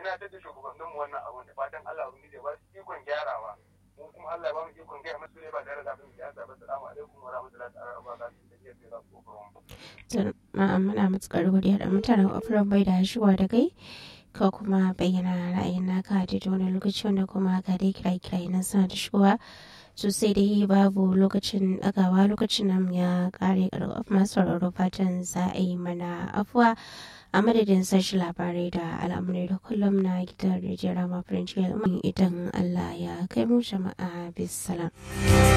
tunatar da shugabannin mu wannan abun da fatan Allah ubangiji ya ba su ikon gyarawa mu kuma Allah ya ba mu ikon gyara masu ne ba tare da abin siyasa ba salamu alaikum wa rahmatullahi ta'ala wa barakatuhu da ke da ku muna matukar godiya da mutanen ofiran bai da shigowa da kai ka kuma bayyana ra'ayin naka da wani lokaci wanda kuma ka dai kira kira nan suna da shigowa sosai dai babu lokacin ɗagawa lokacin nan ya kare karɓar masu sauraro fatan za a yi mana afuwa a madadin sashi labarai da al'amurai da kullum na gidan rijiyar rama farin idan allah ya kai mu jama'a bisalam.